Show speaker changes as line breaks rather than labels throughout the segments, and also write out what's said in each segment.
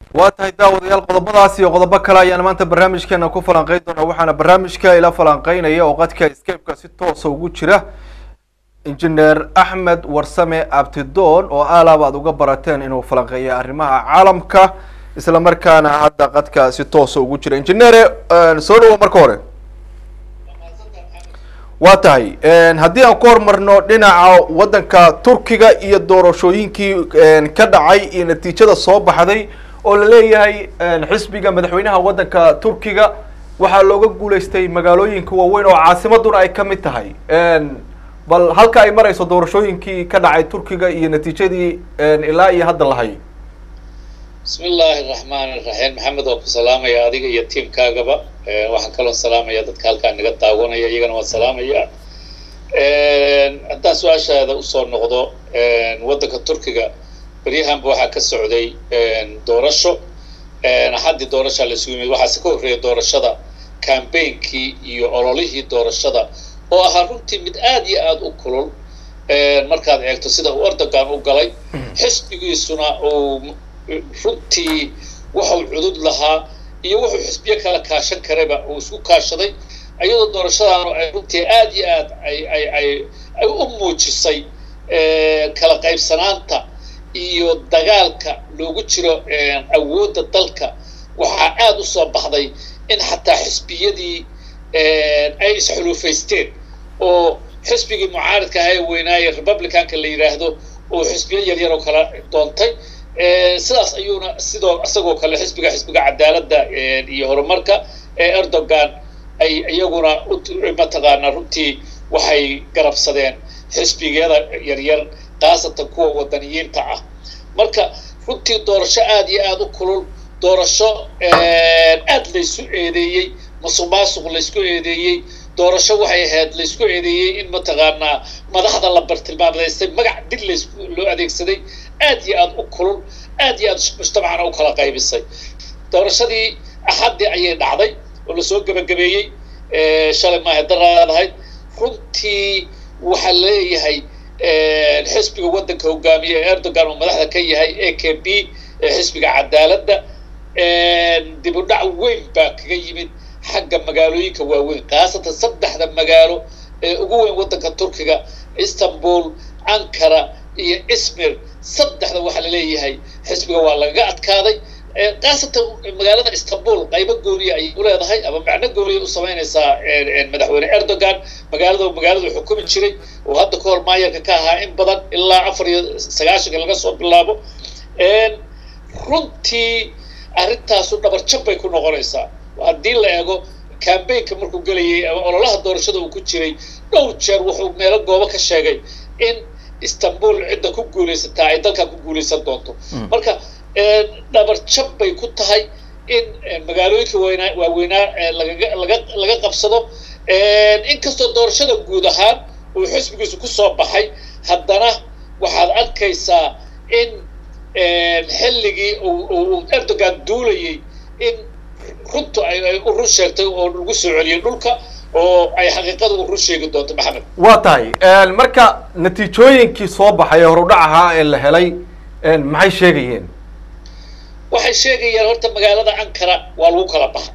waa tahay daawadayaal qodobadaas iyo qodobo kale ayaan maanta barnaamijkeena ku falanqeyn doonaa waxaana barnaamijka ila falanqeynaya oo qadka scape-ka si toosa ugu jira injineer axmed warsame abtidoon oo aalaab aad uga barateen inuu falanqeeya arrimaha caalamka isla markaana hadda qadka si toosa ugu jira injineere soo dhawo marka hore waa tahay haddii aan ku hormarno dhinaca waddanka turkiga iyo doorashooyinkii ka dhacay iyo natiijada soo baxday oo la leeyahay xisbiga madaxweynaha waddanka turkiga waxaa looga guuleystay magaalooyinka waaweyn oo caasimaduna ay ka mid tahay bal halka ay marayso doorashooyinkii ka dhacay turkiga iyo natiijadii ilaa iyo hadda lahay
bismi illaahi raxmaan iraxiim maxamed waa ku salaamaya adiga iyo tiamkaagaba waxaan kaloo salaamaya dadka halkaa naga daawanaya iyagana waan salaamaya haddaan su-aashaada usoo noqdo waddanka turkiga beryahanba waxaa ka socday doorasho axaddii doorashaa la isugu yimid waxaase ka horreeya doorashada cambainkii iyo ololihii doorashada oo ahaa runtii mid aad iyo aada u kulul markaad eegto sida uu erdogan u galay xisbigiisuna uu runtii waxau cudud lahaa iyo wuxuu xisbiyo kala kaashan karayba uu isku kaashaday iyadoo doorashadaanu ay runtii aad iyo aad ay ay ay ay u muujisay kala qaybsanaanta iyo dagaalka loogu jiro awoodda dalka waxaa aada u soo baxday in xataa xisbiyadii ay isxuluufaysteen oo xisbigii mucaaridka aha ee weynaaye republicanka la yidhaahdo oo xisbiyo yaryar oo kala doontay sidaas ayuuna sidoo isagoo kale xisbiga xisbiga cadaaladda iyo horumarka ee erdogan ay iyaguna mataqaanaa runtii waxay garabsadeen xisbigiyada yaryar khaasatan kuwa wadaniyiinta ah marka runtii doorasho aad iyo aada u kulul doorasho aad laysu eedeeyey masuq maasuq laysku eedeeyey doorasho waxay ahayd laysku eedeeyey in mataqaanaa madaxda la bartilmaamadaystay magac dil lays loo adeegsaday aad iyo aada u kulul aad iyo aad mujtamacana u kala qaybisay doorashadii axaddii ayay dhacday oo lasoo gebagabeeyey shalay maaha daraadahayd runtii waxaa leeyahay xisbiga waddanka hogaamiye ee erdogan oo madaxda ka yahay a k b xisbiga cadaaladda dib u dhac weyn baa kaga yimid xagga magaalooyinka waaweyn khaasatan saddexda magaalo ee ugu weyn waddanka turkiga istanbul ankara iyo ismir saddexda waxaa laleeyahay xisbiga waa lagaga adkaaday khaasatan magaalada istanbul qaybo gooniya ayay u leedahay ama macno gooniya u samaynaysaa madaxweyne erdogan magaalada magaaladu xukumi jiray oo hadda ka hor maayarka ka ahaa in badan ilaa afar iyo sagaashanka laga soo bilaabo runtii arrintaasu dhabarjab bay ku noqonaysaa haddii la eego cambaynka markuu gelayay ama ololaha doorashada uu ku jiray dhowr jeer wuxuu meelo goobo ka sheegay in istanbul cidda ku guulaysataa ay dalkan ku guulaysan doonto marka dhabarjab bay ku tahay in magaalooyinka waynaa waaweynaa lagaga laga laga qabsado inkastoo doorashada guud ahaan uu xisbigiisu ku soo baxay haddana waxaad arkaysaa in xilligii uu erdogan duulayay in runtu ay u run sheegtay oo lagu soo celiyay dhulka oo ay xaqiiqada u run sheegi doonto maxamed
waa tahay marka natiijooyinkii soo baxay ee horudhac ahaa ee la helay maxay sheegayeen
waxay sheegayaan horta magaalada ankara waa lagu kala baxa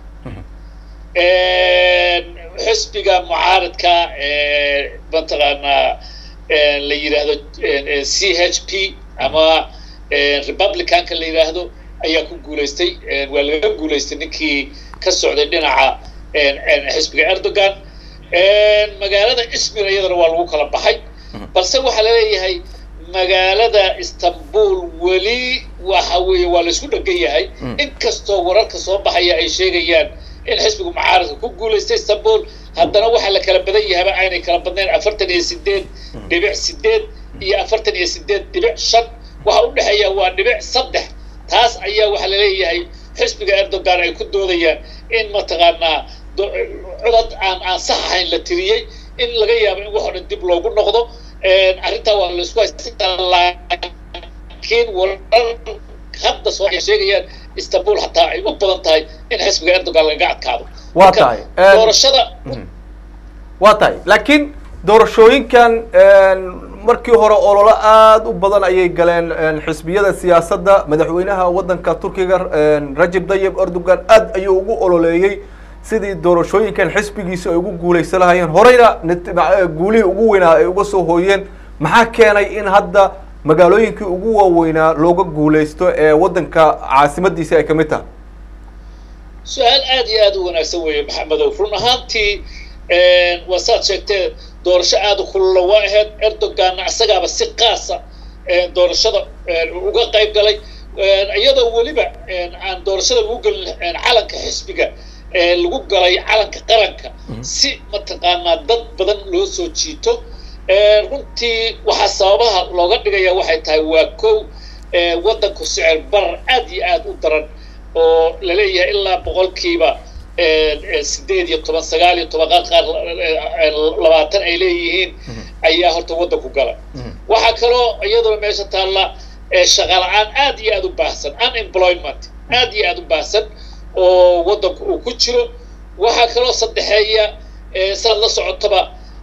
xisbiga mucaaridka mataqaanaa la yidhaahdo c h p ama republicanka la yidhaahdo ayaa ku guulaystay waa laga guulaystay ninkii ka socday dhinaca xisbiga erdogan magaalada ismir iyadana waa lagu kala baxay balse waxaa laleeyahay magaalada istanbul weli waxa weeye waa laysku dhegan yahay inkastoo wararka soo baxaya ay sheegayaan in xisbiga mucaaradka ku guulaystay istanbul haddana waxaa la kala badan yahaba aynay kala badnayn afartan iyo sideed dhibic sideed iyo afartan iyo sideed dhibic shan waxa u dhexeeya waa dhibic saddex taas ayaa waxaa laleeyahay xisbiga erdogan ay ku doodayaan in mataqaanaa codad aan aan sax ahayn la tiriyey in laga yaabo in wax o dhan dib loogu noqdo arrintaa waa laisku haystaa laakiin warar hadda soo ay sheegayaan istanbul hataa ay u badan tahay in xisbiga erdogan lagaga adkaado
waa tahay
doorashada
waa tahay laakiin doorashooyinkan markii hore ololo aada u badan ayay galeen xisbiyada siyaasadda madaxweynaha waddanka turkiga rajab tayyib erdogan aad ayuu ugu ololeeyey sidii doorashooyinkan xisbigiisa ay ugu guuleysan lahayeen horeyna guulihii ugu weynaa ay uga soo hooyeen maxaa keenay in hadda magaalooyinkii ugu waaweynaa looga guuleysto ee waddanka caasimadiisi ay kamid tahay
su-aal aad iyo aad u wanaagsan weeye maxamedow run ahaantii waa saad sheegtee doorasho aada u kulula waa ahayd erdoganna isagaaba si qaasa doorashada uga qayb galay iyadoo weliba aan doorashada lagu gelin calanka xisbiga lagu galay calanka qaranka si mataqaanaa dad badan loo soo jiito runtii waxaa sababaha looga dhigaya waxay tahay waa kow waddanku sicir barar aad iyo aad u daran oo laleeyahay ilaa boqolkiiba sideed iyo toban sagaal iyo toban qaar qaar labaatan ay leeyihiin ayaa horta waddanku gala waxaa kaloo iyaduna meesha taalla shaqa la-aan aad iyo aad u baahsan unemployment aad iyo aad u baahsan oo waddanku uu ku jiro waxaa kaloo saddexeeya saad la socotaba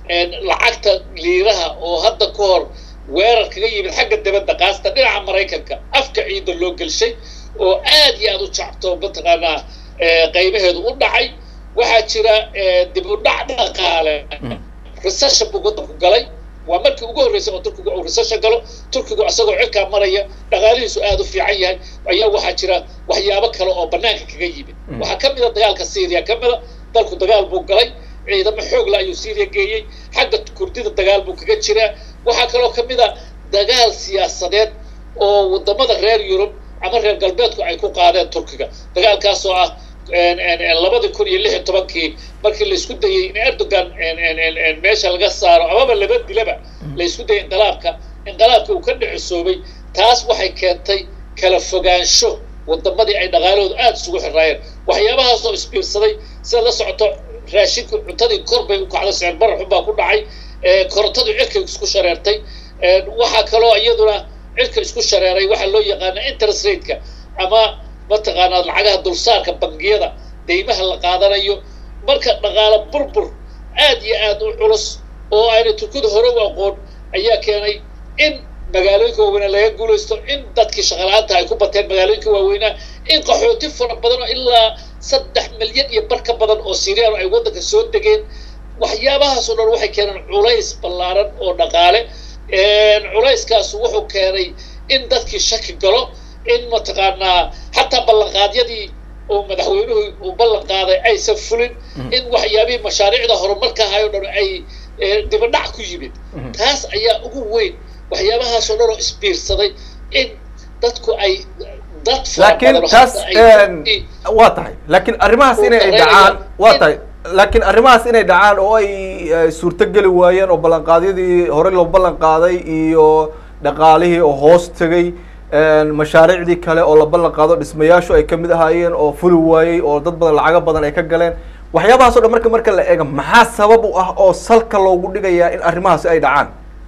lacagta liiraha oo hadda ka hor weerar kaga yimid xagga dabadda qaasta dhinaca maraykanka afka ciidda loo gelshay oo aad iyo aad u jacto mataqaanaa qaybaheedu u dhacay waxaa jira dib u dhac dhaqaale recession buu waddanku galay waa markii ugu horreysay oo turkigu uu recession galo turkigu isagoo cirkaa maraya dhaqaalihiisu aad u fiican yahay ayaa waxaa jira waxyaabo kale oo bannaanka kaga yimid waxaa ka mid a dagaalka syria ka mid a dalku dagaal buu galay ciidamo xoogla ayuu syria geeyey xagga kurdida dagaal buu kaga jiraa waxaa kaloo ka mid a dagaal siyaasadeed oo waddamada reer yurub ama reer galbeedku ay ku qaadeen turkiga dagaalkaasoo ah labadii kun iyo lix iyo tobankii markii laysku dayey in erdogan meesha laga saaro amaba laba dilaba laysku dayay inqilaabka inqilaabka uu ka dhicisoobay taas waxay keentay kala fogaansho wadamadii ay dhaqaalahoodu aada isugu xiraayeen waxyaabahaasoo isbiirsaday sida la socoto raashinku cuntadii kor bay u kacday sicir barar xun baa ku dhacay korontadii cirkay isku shareertay waxaa kaloo iyaduna cirka isku shareeray waxaa loo yaqaana interest rateka ama mataqaanaa lacagaha dulsaarka bangiyada deymaha la qaadanayo marka dhaqaalo burbur aad iyo aad u culus oo aynay turkida hore u aqoon ayaa keenay in magaalooyinka waaweynaa laga guulaysto in dadkii shaqala-aanta ay ku bateen magaalooyinka waaweynaa in qaxooti fara badan oo ilaa saddex milyan iyo bar ka badan oo siriyaan ay waddanka soo degeen waxyaabahaasoo dhan waxay keeneen culays ballaaran oo dhaqaale culayskaasu wuxuu keenay in dadkii shaki galo in mataqaanaa xataa ballanqaadyadii oo madaxweynuhu uu ballan qaaday aysan fulin in waxyaabihii mashaariicda horumarka ahayo dhan ay dibadhac ku yimid taas ayaa ugu weyn waxyaabahaasoo dhan oo isbiirsaday in dadku ay dad
laakiin taas waa tahay laakiin arrimahaas inay dhacaan waa tahay laakiin arrimahaas inay dhacaan oo ay suurtogeli waayeen oo ballanqaadyadii hore loo ballan qaaday iyo dhaqaalihii oo hoos tegay mashaariicdii kale oo la ballan qaado dhismayaashu ay kamid ahaayeen oo fuli waayey oo dad badan lacago badan ay ka galeen waxyaabahaas o dhan marka marka la eega maxaa sabab u ah oo salka loogu dhigayaa in arrimahaasi ay dhacaan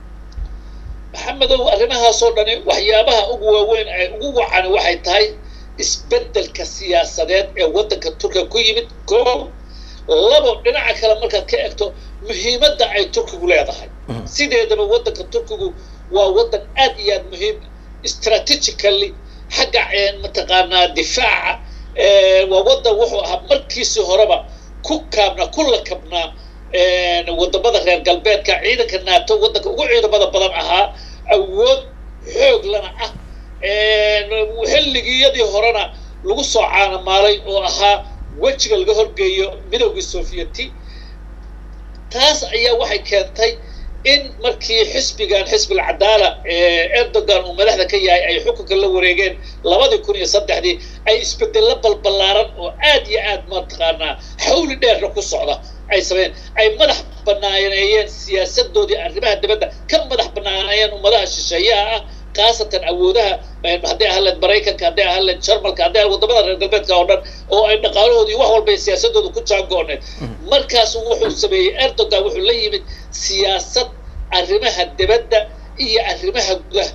maxamedow arrimahaasoo dhani waxyaabaha ugu waaweyn ay ugu wacan waxay tahay isbeddelka siyaasadeed ee waddanka turkiga ku yimid koob labo dhinaca kale markaad ka egto muhiimadda ay turkigu leedahay sideedaba waddanka turkigu waa waddan aad iyo aad muhiim strategically xagga mataqaanaa difaaca waa waddan wuxuu ahaa markiisii horeba ku kaabnaa ku lakabnaa wadamada reer galbeedka ciidanka naato waddanka ugu ciidamada badan ahaa awood xoog lana ah xilligiyadii horena lagu soo caanamaalay oo ahaa wejiga laga horgeeyo midowgii sovieti taas ayaa waxay keentay in markii xisbigan xisbil cadaala erdogan uu madaxda ka yahay ay xukunka la wareegeen labadii kun iyo saddexdii ay isbedello balballaaran oo aad iyo aad mataqaanaa xawli dheerna ku socda ay sameeyeen ay madax banaaneeyeen siyaasadoodii arrimaha dibadda ka madax banaaneeyeen ummadaha shisheeyaha ah khaasatan awoodaha hadday ahaan maraykanka hadday ahaan jarmalka hadday ahaan wadamada reer galbeedka oo dhan oo ay dhaqaalahoodii wax walba siyaasadooda ku jaangooneed markaasu wuxuu sameeyey erdogan wuxuu la yimid siyaasad arrimaha dibadda iyo arrimaha gudaha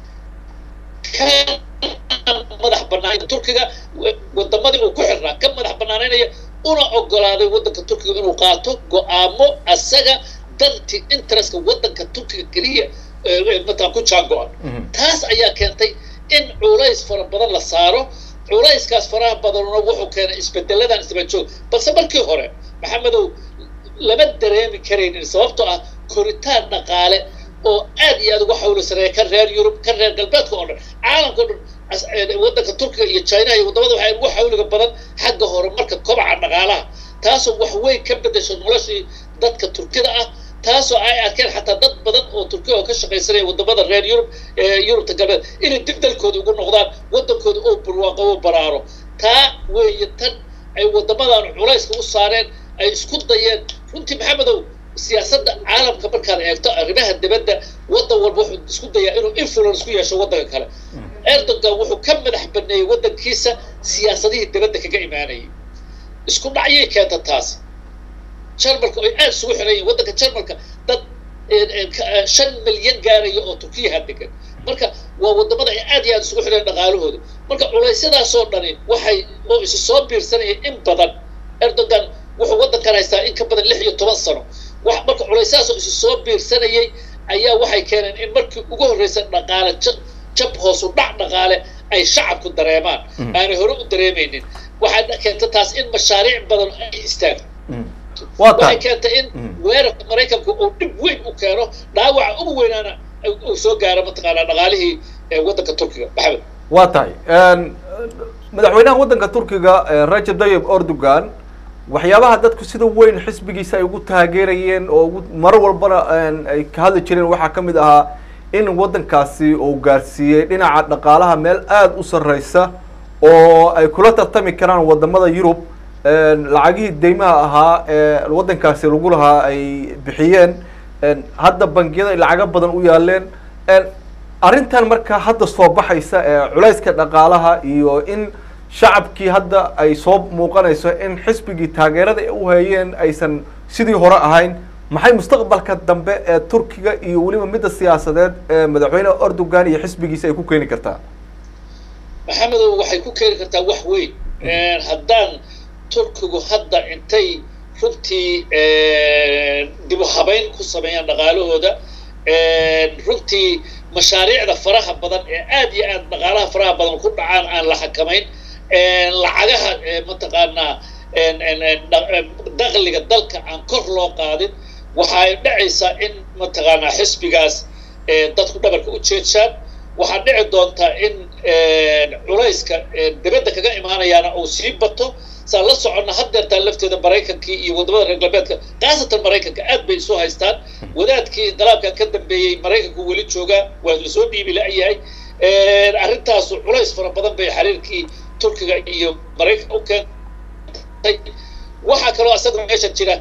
ka madax banaanay turkiga wadamadii uu ku xirnaa ka madax banaanaynaya una ogolaaday waddanka turkiga inuu qaato go-aamo asaga danti interestka waddanka turkiga keliya mataa ku jaango-an taas ayaa keentay in culays fara badan la saaro culayskaas faraha badanuna wuxuu keenay isbedeladan isdaba joog balse markii hore maxamedow lama dareemi karaynin sababtoo ah koritaan dhaqaale oo aad iyo aad uga xawlo sareeya ka reer yurub ka reer galbeedka oo dhan caalamka o dhan waddanka turkiga iyo chinaha iyo waddamada waxay ugu xawliga badan xagga horumarka kobaca dhaqaalaha taasoo wax weyn ka bedesho noloshii dadka turkida ah taasoo ay arkeen xataa dad badan oo turkiya oo ka shaqaysanaya waddamada reer yurub yurubta galbeed inay dib dalkooda ugu noqdaan waddankooda oo barwaaqo oo baraaro taa weeye tan ay waddamadan culayska u saareen ay isku dayeen runtii maxamedow siyaasadda caalamka markaad eegto arrimaha dibadda waddan walba wuxuu isku dayaa inuu influence ku yeesho waddanka kale erdogan wuxuu ka madax baneeyey waddankiisa siyaasadihii dibadda kaga imaanayay isku dhacyay keenta taas jarmalka oy aada isugu xiran yihin waddanka jarmalka dad shan milyan gaaraya oo turkiyaha degan marka waa waddamada ay aad iyo aad isugu xidheen dhaqaalahooda marka culaysyadaasoo dhani waxay oo isu soo biirsanaya in badan erdogan wuxuu waddankan haystaa in ka badan lix iyo toban sano wax marka culaysyadaasoo isu soo biirsanayay ayaa waxay keeneen in markii ugu horreysa dhaqaale jab hoosu dhac dhaqaale ay shacabku dareemaan aanay hore u dareemaynin waxaa keenta taas in mashaariic badan ay istaagto waxay keentay in weerarka maraykanku uu dhib weyn u keeno dhaawaca ugu weynaana uu soo gaaro mataqaanaa dhaqaalihii waddanka turkiga maxamed
waa tahay madaxweynaha waddanka turkiga rajab tayyib erdogan waxyaabaha dadku sida weyn xisbigiisa ay ugu taageerayeen oo ugu mar walbana ay ka hadli jireen waxaa ka mid ahaa in waddankaasi uu gaarsiiyey dhinaca dhaqaalaha meel aada u sarreysa oo ay kula tartami karaan waddamada yurub lacagihii deymaha ahaa ee waddankaasi lagu lahaa ay bixiyeen hadda bangiyada ay lacago badan u yaaleen arrintan marka hadda soo baxaysa ee culayska dhaqaalaha iyo in shacabkii hadda ay soo muuqanayso in xisbigii taageerada ay u hayeen aysan sidii hore ahayn maxay mustaqbalka dambe ee turkiga iyo weliba midda siyaasadeed ee madaxweyne erdogan iyo xisbigiisa ay ku keeni kartaa
maxamedow waxay ku keeni kartaa wax weyn haddaan turkigu hadda intay runtii dib u habayn ku sameeyaan dhaqaalahooda runtii mashaariicda faraha badan ee aad iyo aad dhaqaalaha faraha badan ku dhacaan aan la xakamayn lacagaha mataqaanaa dakhliga dalka aan kor loo qaadin waxay dhacaysaa in mataqaanaa xisbigaas dadku dhabarka u jeedshaan waxaa dhici doontaa in culayska dibadda kaga imaanayaana uu sii bato saan la soconna haddeertaan lafteeda maraykankii iyo waddamada reer galbeedka khaasatan maraykanka aad bay isu haystaan wadaadkii dalaabkan ka dambeeyey maraykanku weli joogaa waa lasoo dhiibi la-yahay arrintaasu culays fara badan bay xiriirkii turkiga iyo maraykanka u keentay waxaa kaloo asagoo meesha jira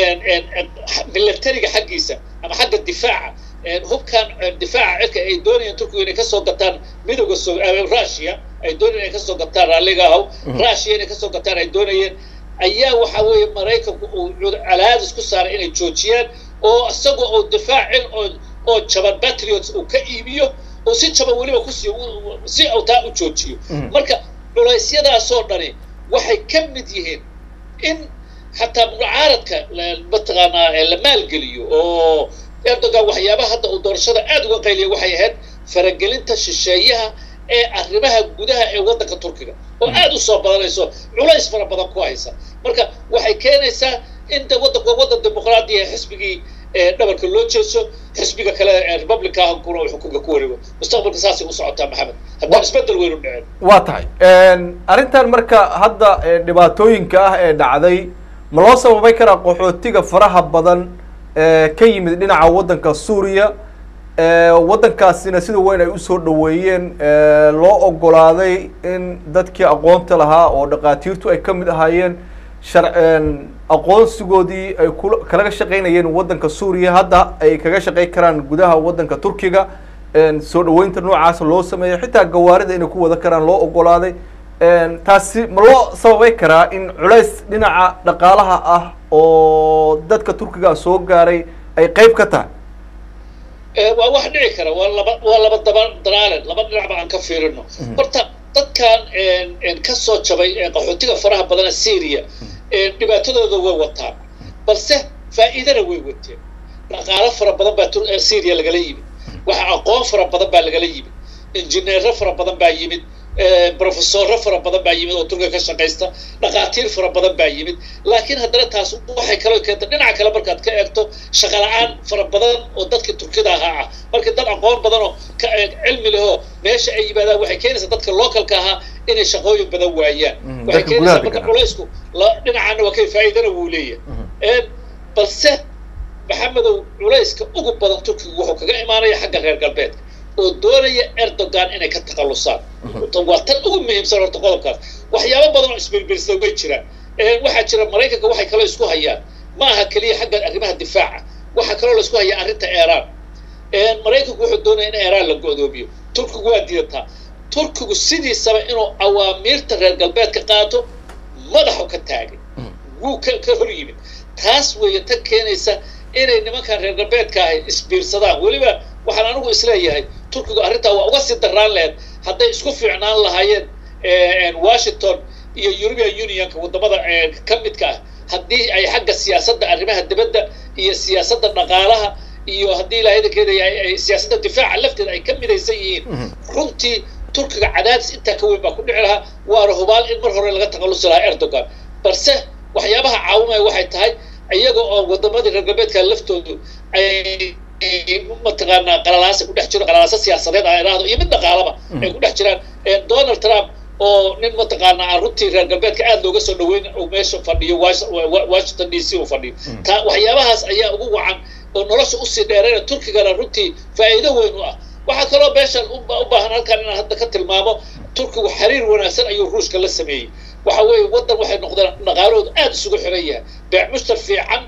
milatariga xaggiisa ama xagga difaaca hubkan difaaca cirka ay doonayeen turkiga inay kasoo gataan midooda russia ay doonayeen inay kasoo gataan raalliga ahaw russia inay kasoo gataan ay doonayeen ayaa waxa weeye maraykanku uu calaadis ku saaray inay joojiyaan oo isagoo uu difaacin oo oo jaban patriots uu ka iibiyo oo si jaban weliba kusii si uu taa u joojiyo marka culeysyadaasoo dhani waxay ka mid yihiin in xataa mucaaradka mataqaanaa la maalgeliyo oo erdogan waxyaabaha hadda uu doorashada aada uga qayliyay waxay ahayd faragelinta shisheeyaha ee arrimaha gudaha ee waddanka turkiga oo aada u soo badanayso culays fara badan ku haysa marka waxay keenaysaa in de waddanku waa waddan dimuqraadiya xisbigii dhabarka loo jeeso xisbiga kale ee republicankuna uu xukunka ku wareego mustaqbalka saasay u socotaa maxamed haddaan isbedel weyn u dhicin
waa tahay arrintan marka hadda dhibaatooyinka ah ee dhacday ma loo sababay karaa qaxootiga faraha badan ka yimid dhinaca waddanka suuriya waddankaasina sida weyn ay usoo dhaweeyeen loo ogolaaday in dadkii aqoonta lahaa oo dhakhaatiirtu ay ka mid ahaayeen shar aqoonsigoodii ay ku kalaga shaqaynayeen waddanka suuriya hadda ay kaga shaqayn karaan gudaha waddanka turkiga soo dhaweynta noocaasa loo sameeyay xitaa gawaarida inay ku wada karaan loo ogolaaday taasi ma loo sababay karaa in culays dhinaca dhaqaalaha ah oo dadka turkiga soo gaaray ay qeyb ka tahay
waa wax dhici kara waa laba waa laba daba daraalen laba dhinacba aan ka fiirino horta dadkan ka soo jabay qaxootiga faraha badana syria dhibaatadooda way wataan balse faa'iidana way wateen dhaqaalo fara badan baa syria lagala yimid waxa aqoon fara badan baa lagala yimid injineero fara badan baa yimid brofesoro fara badan baa yimid oo turkiga ka shaqaysta dhakhaatiir fara badan baa yimid laakiin haddana taas waxay kaloo keenta dhinaca kale markaad ka eegto shaqa la-aan fara badan oo dadka turkida ahaa ah markii dad aqoon badan oo cilmi lehoo meesha ay yimaadaan waxay keenaysaa dadka localka ahaa inay shaqooyin badan waayaan waxay keenaysaa marka culaysku dhinacaana waa kay faa'iidana wuu leeyahay balse maxamedow culayska ugu badan turkigu wuxuu kaga imaanaya xagga reer galbeedka oo doonaya erdogan inay ka takhallusaan waa tan ugu muhiimsan horta qodobkaas waxyaabo badan oo isbilbilsada way jiraan waxaa jira maraykanka waxay kaloo isku hayaan ma aha keliya xagga arrimaha difaaca waxaa kaloo la isku hayaa arrinta iiraan maraykanku wuxuu doonaya in iiraan la go'doomiyo turkigu waa diidataa turkigu sidiisaba inuu awaamiirta reer galbeedka qaato madaxu ka taagay wuu ka ka hor yimid taas weeye tan keenaysa inay nimankan reer galbeedka ahay isbiirsadaan weliba waxaan anigu isleeyahay turkigu arrintaa waa uga sii darraan lahayd hadday isku fiicnaan lahaayeen washington iyo european unionka waddamada ka midka ah haddii ay xagga siyaasadda arrimaha dibadda iyo siyaasadda dhaqaalaha iyo haddii ilaahadankeeda ay siyaasadda difaaca lafteeda ay ka midaysan yihiin runtii turkiga cadaadis intaa ka weyn baa ku dhici lahaa waana hubaal in mar hore laga takhallusi lahaa erdogan balse waxyaabaha caawimaya waxay tahay iyaga oo wadamadii reer galbeedka laftoodu ay mataqaanaa qalalaasa ku dhex jiro qalalaasa siyaasadeed aan idhaahdo iyo mid dhaqaalaba ay ku dhex jiraan donald trump oo nin mataqaanaa runtii reer galbeedka aada looga soo dhaweyn uu meesha fadhiyo washington d c uu fadhiyo taa waxyaabahaas ayaa ugu wacan oo nolosha usii dheerayna turkigana runtii faa'iido weyn u ah waxaa kaloo meeshan u baahan halkan inaan hadda ka tilmaamo turkigu xiriir wanaagsan ayuu ruushka la sameeyey waxa weeye waddan waxay noqdeen dhaqaalahoodu aada isugu xiran yahay beec mushtar fiican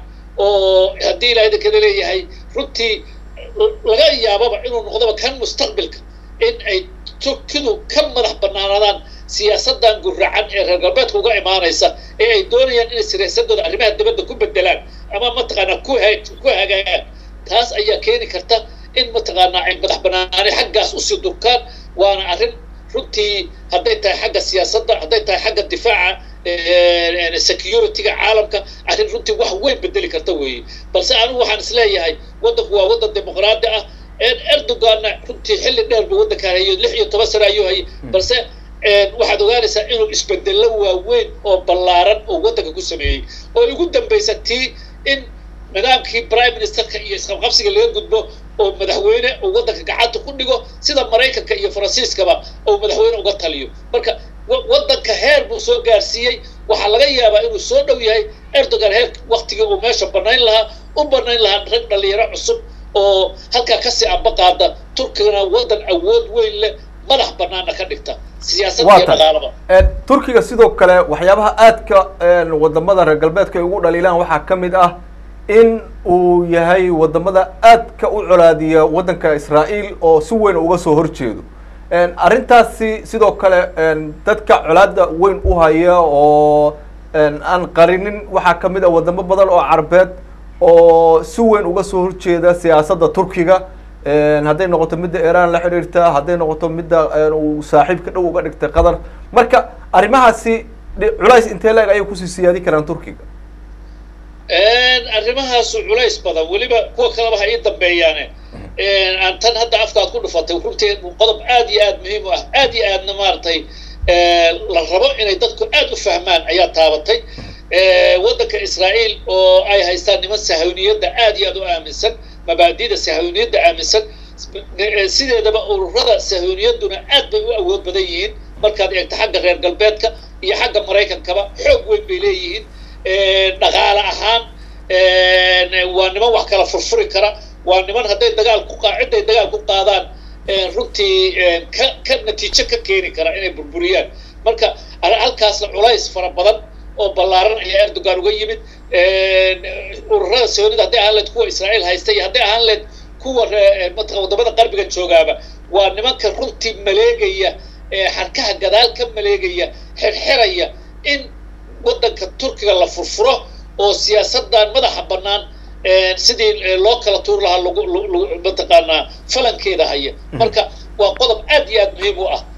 oo haddii ilaahay dankada leeyahay runtii laga yaababa inuu noqdoba kan mustaqbilka in ay turkidu ka madax banaanadaan siyaasadan guracan ee reer galbeedka uga imaanaysa ee ay doonayaan inay siyaasadooda arrimaha dibadda ku bedelaan ama mataqaanaa ku ku hagaagaan taas ayaa keeni karta in mataqaanaa ay madax banaani xaggaas usii durkaan waana arrin runtii hadday tahay xagga siyaasadda hadday tahay xagga difaaca security-ga caalamka arrin runtii wax weyn bedeli karta weeye balse anigu waxaan isleeyahay waddanku waa waddan dimuqraadi ah erdoganna runtii xilli dheer buu waddankaan hayo lix iyo toban sano ayuu hayay balse waxaad ogaanaysaa inuu isbedello waaweyn oo ballaaran oo waddanka ku sameeyey oo ugu dambaysa tii in nidaamkii prime ministerka iyo isqabqabsiga laga gudbo oo madaxweyne uu waddanka gacanta ku dhigo sida maraykanka iyo faransiiskaba uu madaxweyne uga taliyo marka waddanka heer buu soo gaarsiiyey waxaa laga yaabaa inuu soo dhow yahay erdogan heer waktigii uu meesha banayn lahaa u banayn lahaa rag dhalinyaro cusub oo halkaa kasii amba qaada turkigana waddan awood weyn leh madax banaana ka dhigta siyaasadda iyo dhaqaalaba
turkiga sidoo kale waxyaabaha aadka wadamada reer galbeedka ay ugu dhaliilaan waxaa ka mid ah in uu yahay wadamada aadka u colaadiya waddanka israa'iil oo si weyn uga soo horjeedo arrintaasi sidoo kale dadka colaada weyn u haya oo aan qarinin waxaa ka mid ah wadamo badan oo carbeed oo si weyn uga soo horjeeda siyaasadda turkiga hadday noqoto midda iiraan la xidhiirta hadday noqoto midda uu saaxiibka dhow uga dhigtay qatar marka arrimahaasi culays intee la-eg ayay kusii siyaadi karaan turkiga
arrimahaasu culays badan weliba kuwa kaleba ha ii dambeeyaane aan tan hadda afkaad ku dhufatay runtii qodob aad iyo aad muhiim u ah aad iyo aadna maaragtay la rabo inay dadku aad u fahmaan ayaa taabatay waddanka israa'iil oo ay haystaan niman sahawniyadda aad iyo aad u aaminsan mabaadida sahawniyadda aaminsan sideedaba ururada sahawniyaduna aad bay u awood badan yihiin markaad eegto xagga reer galbeedka iyo xagga maraykankaba xoog weyn bay leeyihiin dhaqaale ahaan waa niman wax kala furfuri kara waa niman hadday dagaal ku cidday dagaal ku qaadaan runtii ka ka natiijo ka keeni kara inay burburiyaan marka halkaasna culays fara badan oo ballaaran ayaa erdogan uga yimid ururada sawnida hadday ahaan leed kuwa israa'iil haysta iyo hadday ahaan leed kuwa mataqan wadamada qarbiga joogaaba waa nimanka runtii maleegaya xarkaha gadaal ka maleegaya xirxiraya in waddanka turkiga la furfuro oo siyaasadan madaxa bannaan sidii loo kala tuur lahaa lagu mataqaanaa falankeeda haya marka waa qodob aad iyo aad muhiim u ah